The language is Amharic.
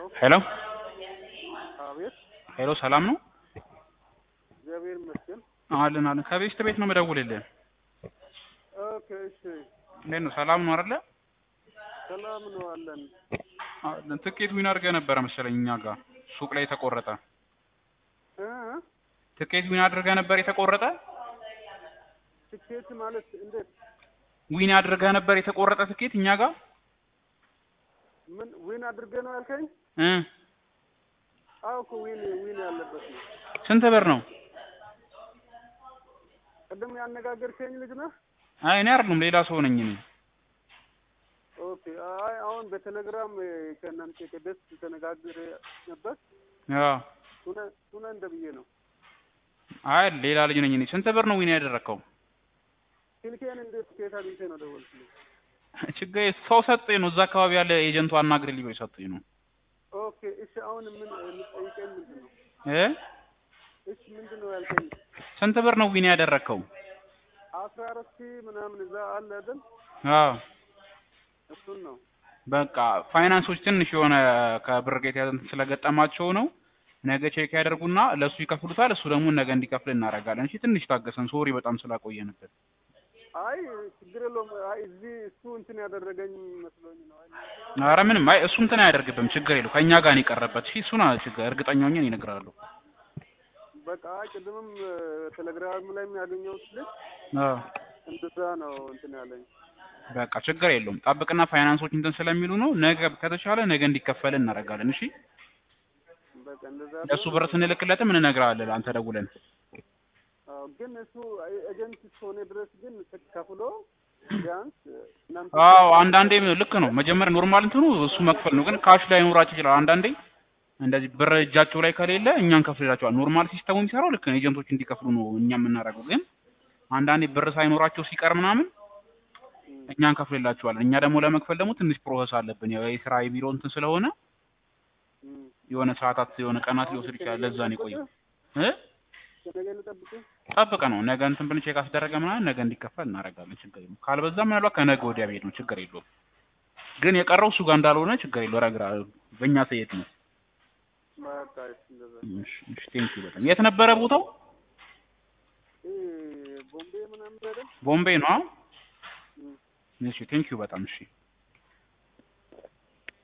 ሄሎ አቤት ሄሎ፣ ሰላም ነው? እግዚአብሔር ይመስገን። አለን አለን። ከቤስት ቤት ነው የምደውልልህ። ኦኬ እሺ፣ እንዴት ነው? ሰላም ነው አይደለ? ሰላም ነው አለን። አለን። ትኬት ዊን አድርገህ ነበረ መሰለኝ እኛ ጋር ሱቅ ላይ የተቆረጠ እ ትኬት ዊን አድርገህ ነበር የተቆረጠ ትኬት ማለት እንዴት? ዊን አድርገህ ነበር የተቆረጠ ትኬት እኛ ጋር ምን ዊን አድርገህ ነው ያልከኝ? እ አዎ እኮ ዊን ዊን ያለበት ነው። ስንት ብር ነው? ቅድም ያነጋገርከኝ ልጅ ነህ? አይ እኔ አይደለም ሌላ ሰው ነኝ እኔ። ኦኬ። አይ አሁን በቴሌግራም ከእናንተ ከደስ ተነጋግረ ነበር። አዎ ቱነ ቱነ እንደ ብዬ ነው። አይ ሌላ ልጅ ነኝ እኔ። ስንት ብር ነው ዊን ያደረግከው? ስልኬን እንዴት ከየት አግኝተህ ነው ደወልክልኝ? ችግር ሰው ሰጠኝ ነው እዛ አካባቢ ያለ ኤጀንቱ አናግርልኝ ብሎ ሰጠኝ ነው ኦኬ እሺ። አሁን ምን የምትጠይቀኝ ምንድን ነው? እ እሺ ምንድን ነው ያልከኝ? ስንት ብር ነው ዊን ያደረግከው? አስራ አራት ሺህ ምናምን እዛ አለ አይደል? አዎ እሱን ነው በቃ ፋይናንሶች ትንሽ የሆነ ከብር ጋር የተያዘ እንትን ስለገጠማቸው ነው። ነገ ቼክ ያደርጉና ለእሱ ይከፍሉታል። እሱ ደግሞ ነገ እንዲከፍል እናደርጋለን። እሺ ትንሽ ታገሰን። ሶሪ በጣም ስላቆየንበት። አይ ችግር የለውም። አይ እዚህ እሱ እንትን ያደረገኝ መስሎኝ ነው። አይ ኧረ ምንም አይ እሱ እንትን አያደርግብም። ችግር የለው ከእኛ ጋር ነው የቀረበት። እሺ እሱን ችግር እርግጠኛ ሆኜ እነግርሃለሁ። በቃ አይ ቅድምም ቴሌግራም ላይ ያገኘሁት ልጅ አዎ እንደዛ ነው እንትን ያለኝ። በቃ ችግር የለውም። ጠብቅና ፋይናንሶች እንትን ስለሚሉ ነው። ነገ ከተቻለ ነገ እንዲከፈል እናደርጋለን። እሺ በቃ እንደዛ ለእሱ ብር ስንልክለትም እንነግርሃለን አንተ ደውለን። አዎ፣ ግን እሱ ኤጀንት እስከሆነ ድረስ ግን ከፍሎ ቢያንስ እናንተ አዎ አንዳንዴ ልክ ነው። መጀመሪያ ኖርማል እንትኑ እሱ መክፈል ነው። ግን ካሽ ላይ ኖራቸው ይችላል። አንዳንዴ እንደዚህ ብር እጃቸው ላይ ከሌለ እኛ እንከፍልላቸዋል። ኖርማል ሲስተሙ የሚሰራው ልክ ነው። ኤጀንቶች እንዲከፍሉ ነው እኛ የምናደርገው። ግን አንዳንዴ ብር ሳይኖራቸው ሲቀር ምናምን እኛ እንከፍልላቸዋለን። እኛ ደግሞ ለመክፈል ደግሞ ትንሽ ፕሮሰስ አለብን። ያው የስራ የቢሮ እንትን ስለሆነ እም፣ የሆነ ሰዓታት የሆነ ቀናት ሊወስድ ይችላል። ለዛ ነው የቆየው እ ከነገ ልጠብቅህ? ጠብቀ ነው ነገ እንትን ብን ቼክ አስደረገ ምናምን ነገ እንዲከፈል እናደርጋለን። ችግር የለውም። ካልበዛ ምናልባት ከነገ ወዲያ ብሄድ ነው ችግር የለውም። ግን የቀረው እሱ ጋር እንዳልሆነ ችግር የለው ረግራ በእኛ ሰየት ነው። በቃ እሺ፣ እንደዛ እሺ እሺ ቴንኪው በጣም የት ነበረ ቦታው? ይሄ ቦምቤ ምናምን አይደል? ቦምቤ ነው። እም። እሺ ቴንኪው በጣም እሺ